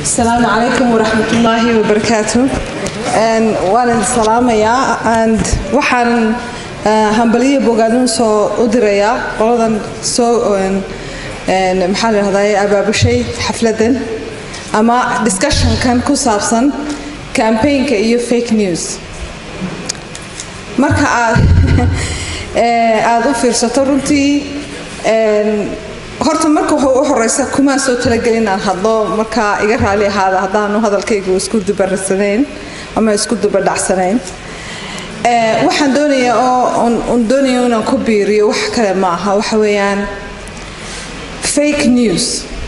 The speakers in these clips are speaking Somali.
asalaamu calaykum waraxmat ullaahi wabarakaatu waan idin salaamayaa and waxaan hambaliyo bogaadin soo u dirayaa qoladan soo maxaa la dhahdaa abaabushay xafladan ama discussionkan ku saabsan campaignka iyo fake news marka aad aada u fiirsato runtii horta marka u horeysa kumaan soo talagelin inaan hadlo markaa iga raali ahaada haddaanu hadalkaygu isku dubarasanayn ama isku dubadhacsanayn waxaan doonayaa oo un doonaya inaan ku biiriyo wax kale ma aha waxa weeyaan fake news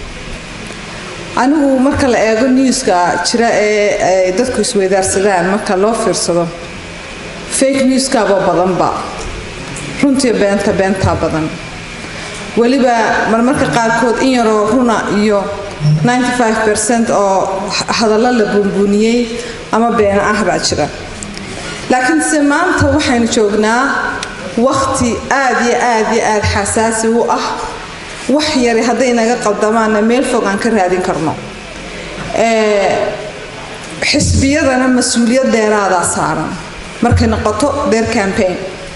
anigu marka la eego newska jira ee ay dadku isweydaarsadaan marka loo fiirsado fake newskaaba badanba runtii beenta beentaa badan weliba marmarka qaarkood in yaroo runa iyo oo hadallo la buunbuuniyey ama beena ah baa jira laakiinse maanta waxaynu joognaa wakhti aad iyo aad iyo aad xasaasi u ah wax yari hadday naga qaldamaanna meel fog aan ka raadin karno xisbiyadana mas-uuliyad dheeraadaa saaran markay noqoto their campaign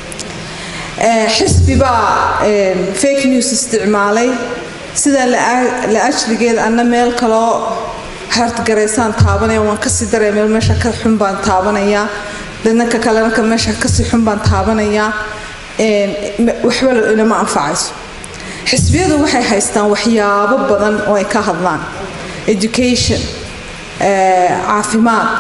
xisbi baa fake news isticmaalay sidaa la ajligeed anna meel kaloo hartgaraysaan taabanaya waan kasii daraya meel meesha ka xun baan taabanayaa dadnanka kalena ka meesha kasii xun baan taabanayaa waxba inama anfacayso xisbiyadu waxay haystaan waxyaabo badan oo ay ka hadlaan education caafimaad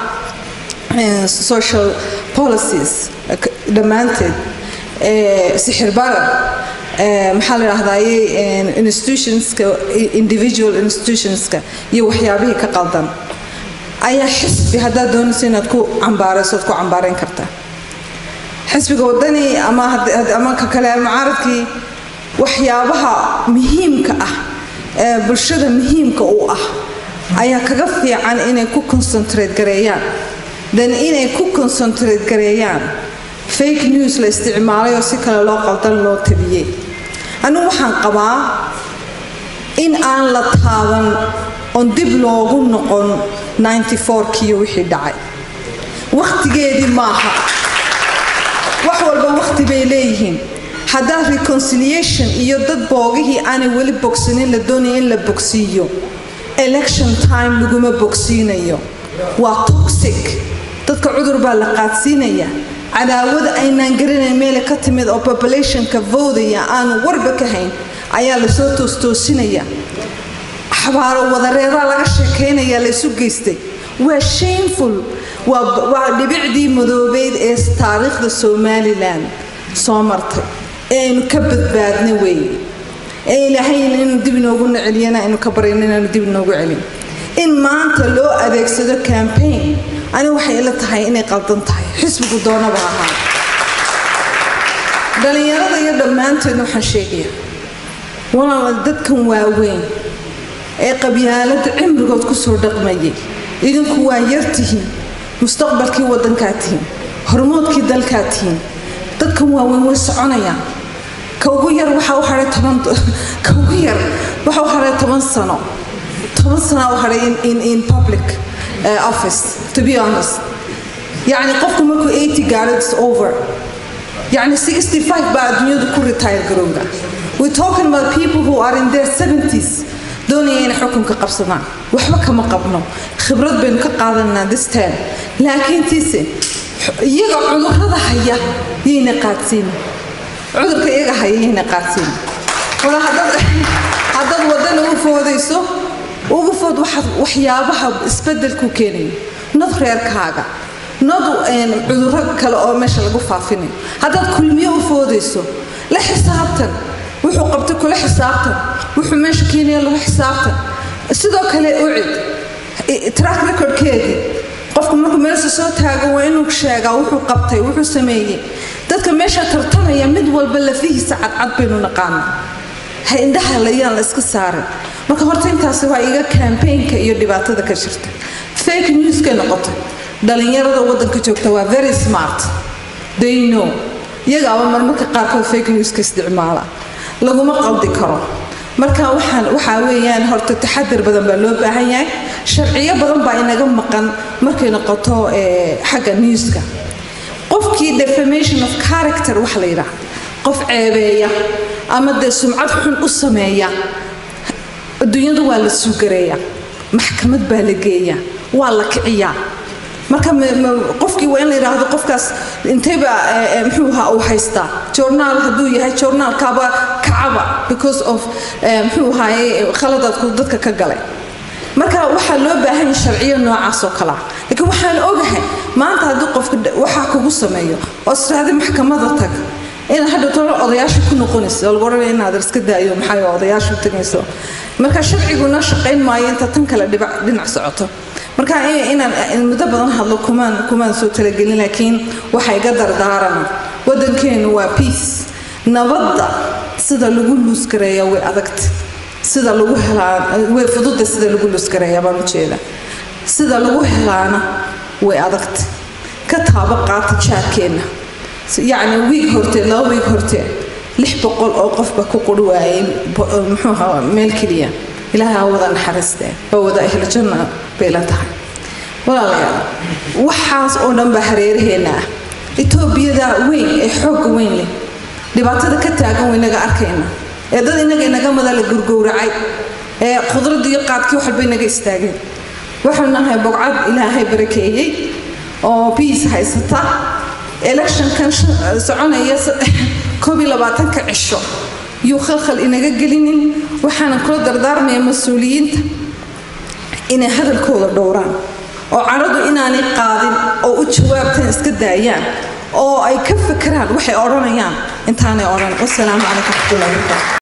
social policies dhammaanteed sixir barar maxaa la dhahdaye institutionska individual institutionska iyo waxyaabihii ka qaldan ayaa xisbi haddaad doonayso inaad ku cambaarayso ad ku cambaarayn kartaa xisbiga wadani ama ama ka kale mucaaradkii waxyaabaha muhiimka ah ee bulshada muhiimka u ah ayaa kaga fiican inay ku concentrate gareeyaan dan inay ku concentrate gareeyaan fake news la isticmaalay oo si kale loo qaldan loo tabiyey anigu waxaan qabaa in aan la taaban oon dib loogu noqon kiyo wixii dhacay wakhtigeedii maaha wax walba wakhti bay leeyihiin haddaa reconciliation iyo dad boogihii aanay weli bogsanin la doonaya in la bogsiiyo election time laguma bogsiinayo waa toxic dadka cudur baa la qaadsiinaya cadaawada aynaan garanayn meele ka timid oo populationka voodaya aanu warba ka hayn ayaa lasoo toostoosinaya xabaaro wadareedaa laga sheekaynaya laysu geystay waa shameful waa dhibicdii madoobeyd ee taariikhda somalilan soo martay ee aynu ka badbaadna weeye ee ilaahayna inuu dib inoogu celiyana aynu ka baryana inaanu dib inoogu celin in maanta loo adeegsado campaign anigu waxay ila tahay inay qaldan tahay xisbigu doonaba ahaa dhallinyarada iyo dhammaanteedna waxaan sheegaya walaala dadkan waaweyn ee qabyaalada cimrigood kusoo dhaqmayay idinku waa yartihiin mustaqbalkii waddankaa tihiin hormoodkii dalkaa tihiin dadkan waaweyn way soconayaan ka ugu yar waxaa u hahay toban ka ugu yar waxaa u hahay toban sano toban sanaa u hahay in in public office to be honest yacni qofku markuu 80 gaaro it's over yacni 65 baa adduunyadu ku retire garowga we talking about people who are in their 70s doonaya inay xukunka qabsadaan waxba kama qabno khibrad baynu ka qaadanaa this time laakiin tiise iyaga cudurrada haya yayna qaadsiin cudurka iyaga haya yayna qaadsiin wala haddaad haddaad wadana u foodayso ugu food waxyaabaha isbedelku keenayo nod reerkaaga nod cudurro kale oo meesha lagu faafinayo haddaad kulmiyo u foodayso la xisaabtan wuxuu qabtay kula xisaabtan wuxuu meesha keenaya lagu xisaabtan sidoo kale ucid track recordkeedii qofku markuu meelsha soo taago waa inuu sheegaa wuxuu qabtay wuxuu sameeyey dadka meesha tartamaya mid walba lafihiisa cadcad baynu naqaanaa ha indhaha layaan la iska saarin marka horta intaasi waa iga campaignka iyo dhibaatada ka jirta fake newskay noqotay dhallinyarada waddanka joogta waa very smart they know iyagaaba marmarka qaarkood fake newska isticmaala laguma qaldi karo marka waxaan waxaa weeyaan horta taxadar badan baa loo baahan yahay sharciyo badan baa inaga maqan markay noqoto xagga newska qofkii defamation of character waxa la yidhaha qof ceebeeya ama dee sumcad xun u sameeya adduunyada waa la suugareeya maxkamad baa la geeya waa la kiciyaa marka qofkii waa in la yidhaahdo qofkaas intayba muxuu ahaa uu haystaa journaal hadduu yahay journaalkaaba kacaba because of muxuu ahaaye khaladaadku dadka ka galay marka waxaa loo baahan yahay sharciyo noocaas oo kalea laakiin waxaan ogahay maanta haddii qofka waxaa kugu sameeyo oo israahdi maxkamada tag inaad hadhowtona odayaasha ku noqonayso oo lagu odhanaya inaad iska daayo maxay odayaasha u tagayso marka sharciguna shaqayn maayo inta tan kale dhinac socoto marka inaan muddo badan hadlo kumaan kumaan soo talagelin laakiin waxa iga dardaarana waddankeenu waa peace nabadda sida lagu luusgareeya way adagta sida lagu helaa way fududa sida lagu luusgareeya baan ujeeda sida lagu helaana way adagta ka taabo qaata jaarkeenna yacni wiig horteed laba wiig horteed lix boqol oo qofba ku quri waayay muxuu ahaa meel keliya ilaahay ha wada naxariistee oo wada ahlo janna bay la tahay walaalayaal waxaas oo dhan baa hareeraheenna ah etoobiyada weyn ee xoogga weyn leh dhibaatada ka taagan waynaga arkayna ee dad inaga inaga mada la gurgowracay ee khudradii iyo qaadkii waxalba inaga istaageen waxaanu nahay bogcad ilaahay barakeeyey oo biis haysata electionkan soconaya koob iyo labaatanka cisho yuu khalkhal inaga gelinin waxaana kula dardaarmaya mas-uuliyiinta inay hadalkooda dhowraan oo cadhadu inaanay qaadin oo u jawaabtaan iska daayaan oo ay ka fakeraan waxay odhanayaan intaanay odhan wasalaamu calaykum waraxmatullahi wabarakatu